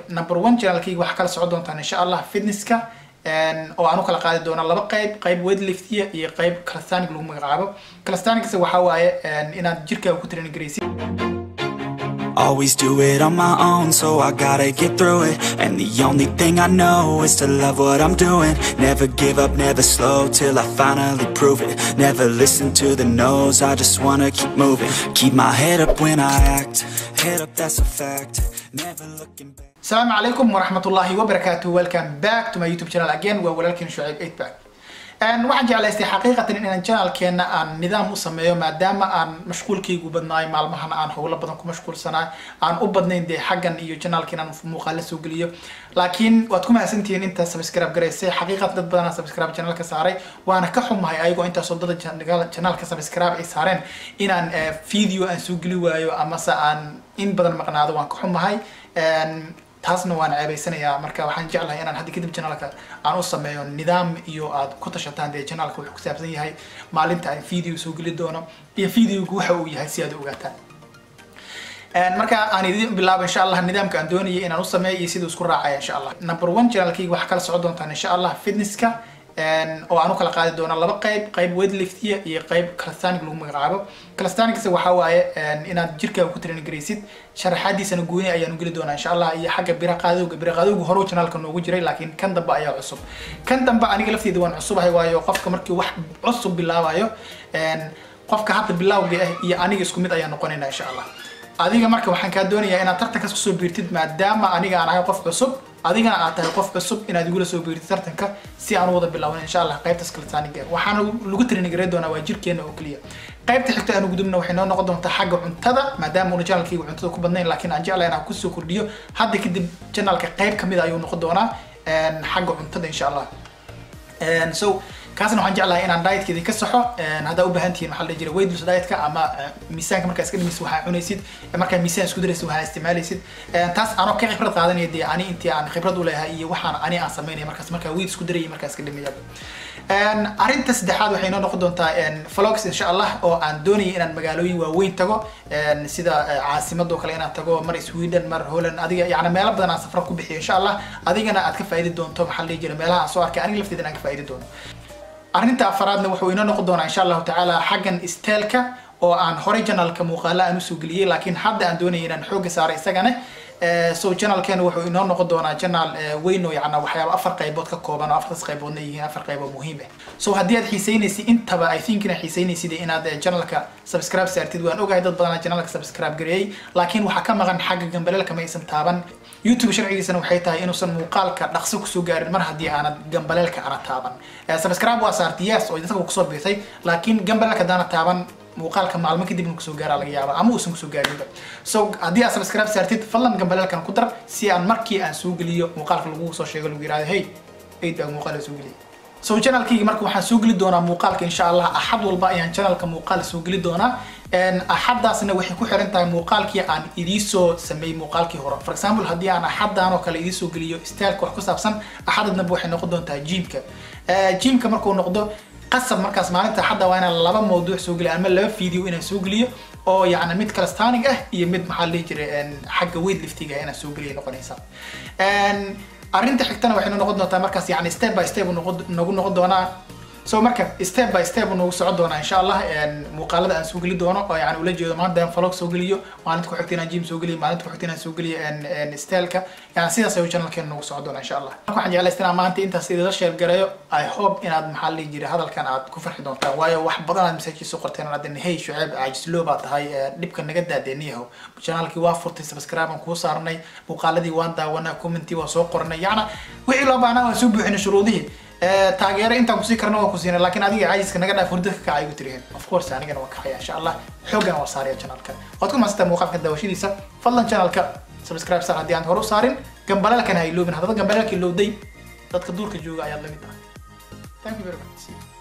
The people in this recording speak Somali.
number one channelkayga waxaa kala socon doontaan insha allah fitnesska oo aan u kala qaadi doona laba qayb qayb weightliftiya iyo qayb calisthenic lagu magacaabo calisthenics waxaa waaye inaad jirkaaga ku train garaysid Always do it on my own, so I gotta get through it. And the only thing I know is to love what I'm doing. Never give up, never slow till I finally prove it. Never listen to the no's, I just wanna keep moving. Keep my head up when I act, head up, that's a fact. Never looking back. السلام عليكم ورحمة الله وبركاته welcome back to my YouTube channel again waa walaalkiin Shucayb 8 back waxaan jeclaystay xaqiiqatan inaan channelkeena aan nidaam u sameeyo maadaama aan mashquulkaygu badnaay maalmahan aan howlo badan ku mashquulsanaa aan u badnayn dee xaggan iyo channelkiin aan muuqaalo soo geliyo laakiin waad ku mahadsantihiin intaa subscribe garaysay xaqiiqatan dad badan subscribe channelka saaray waana ka xumahay ayagoo intaasoo dada channelka subscribe ay saareen inaan video aan soo geli waayo amase aan in badan maqnaado waan ka xumahay taasna waan ceebaysanayaa marka waxaan jeclahay inaan hadda kadib channelka aan u sameeyo nidaam iyo aad ku tashataan dee channelka wuxuu ku saabsan yahay maalinta aan video soo geli doono iyo videogu waxa uu yahay si aad u ogaataan marka aan idin bilaabo insha allah nidaamka aan doonayay inaan u sameeyo iyo siduu isku raacaya insha allah number one channelkayga waxaa kala socon doontaan insha allah fitnesska oo aan u kala qaadi doona laba qayb qayb weightliftiya iyo qayb calisthenic lagu magacaabo calisthenics waxaa waaye inaad jirkaaga ku train garaysid sharaxaadiisana gooni ayaanu geli doonaa insha allah iyo xagga bira qaadowga bira qaadowga hore channelka noogu jiray laakiin kan dambe ayaa cusub kan dambe aniga lafteeda waan cusubahay waayo qofka markii wax cusub bilaabayo qofka hadda bilawga ah iyo aniga isku mid ayaa noqonayna insha allah adiga marka waxaan kaa doonayaa inaad tartankaas kusoo biirtid maadaama aniga aan ahay qof cusub adigana aad tahay qof cusub inaad igula soo biirtid tartanka si aan u wada bilaawan insha allah qaybtaas calisthenic waxaana lagu train garay doonaa waa jirkeena oo keliya qaybta xigta aan gudubna waxay noo noqon doontaa xagga cuntada maadaama una channelkayga cuntada ku badnayn laakiin aan jeclahay inaan kusoo kordhiyo hadda kadib channelka qayb kamid ayuu noqon doonaa xagga cuntada insha allah so kaasna waxaan jeclahay inaan dietkeedi ka saxo haddaa u baahan tihiin waxaa la dhihi jiray weight loss dietka ama miisaanka markaa iska dhimaysid waxaa cunaysid markaa miisaan isku daraysid waxaa isticmaalaysid taas anoo ka khibrad qaadanaya dee ani intii aan khibrad u leeyahay iyo waxaan ani aan sameynaya markaas markaa weight isku daraya markaa iska dhimaya arrinta saddexaad waxay noo noqon doontaa vlogs insha allah oo aan doonayay inaan magaalooyin waaweyn tago sida caasimadoo kale inaan tago mar sweden mar holland adiga yani meelo badan aan safra ku bixiyo insha allah adigana aad ka faa'idi doonto maxaa la dhihi jiray meelaha aan soo arkay aniga lafteeda aan ka faa'idi doono arrinta afaraadna wuxuu inoo noqon doonaa insha allahu tacaala xaggan isteelka oo aan horey janalka muuqaala aan usoo geliyey laakiin hadda aan doonaya inaan xooga saaray isagana so janalkeena wuxuu inoo noqon doonaa janal weyn oo yacna waxyaaba afar qaybood ka kooban oo afartaas qayboodna yihiin afar qaybood muhiim ah so haddii aad xiiseynaysid intaba i think inaad xiiseynaysid inaad janalka subscribe saartid waan ogahay dad badanaa janalka subscribe gareeyey laakiin waxaa ka maqan xagga gambaleelka ma aysan taaban youtube sharcigiisana waxay tahay inuusan muuqaalka dhaqso kusoo gaarin mar haddii aanad gambaleelka ana taaban subscribe waa saartay yes oo dadka kusoo biirtay laakiin gambaleelka haddaana taaban muuqaalka maalmo kadib inuu kusoo gaara laga yaaba ama uusan kusoo gaarinba so haddii aad subscribe saartid fadlan gambaleelkan ku dar si aan markii aan soo geliyo muuqaalka lagu soo sheego lagu yirahdo hey eid baa muuqaal soo geliyay so channelkayga marka waxaan soo geli doonaa muuqaalka insha allah axad walba ayaan channelka muuqaal soo geli doonaa axaddaasna waxay ku xiran tahay muuqaalkii aan idiisoo sameeyey muuqaalkii hore for example haddii aan axaddan oo kale idiisoo geliyo styleka wax ku saabsan axadadnaba waxay noqon doontaa jimka jimka markuu noqdo qasab markaas maalinta axadda waa inaan laba mawduuc soo geliyo ama laba video inaan soo geliyo oo yacni mid calisthenic ah iyo mid maxaa la dhihi jiray xagga weightliftiga inaan soo geliya noqonaysa arrinta xigtana waxay noqon doontaa markaas yani step by step nagu noqon doonaa so marka step by step nagu socon doonaa insha allah muuqaalada aan soo geli doono oo yani ula jeedo maanta aan vlog soo geliyo maalinta ku xigta inaan gym soo geliyo maalinta ku xigta inaan soo geliyo styleka yani sidaas ayuu channelkeena nagu socon doonaa insha allah marka waxaan jeclaystaa inaan maanta intaas idila share gareeyo i hope inaad maxaa la dhihi jiray hadalkan aad ku farxi doontaan waayo wax badan aad message soo qorteen oo adan hey shuceeb caajislo baa tahay dhibka naga daadeeniyahow channelkii waa furtay subscribe aan kuu saarnay muuqaaladii waan daawanaa commentii waa soo qornay yacna wixii loo baahnaa waan soo buuxinay shuruudihii taageero intaan kusii karna waa ku siina laakiin adiga caajiska naga dhaaf hurdada ka kacay gu tiriheen of course anigana waa kacaya insha allah xoogan waa saaraya channelka waad ku mahadsantaa muuqaalka daawashadiisa fadlan channelka subscribe saar haddii aan hore u saarin gambaleelkana ha iloobin haddaba gambaleelka ilowday dadka duurka jooga ayaad lamid tahay thank you very much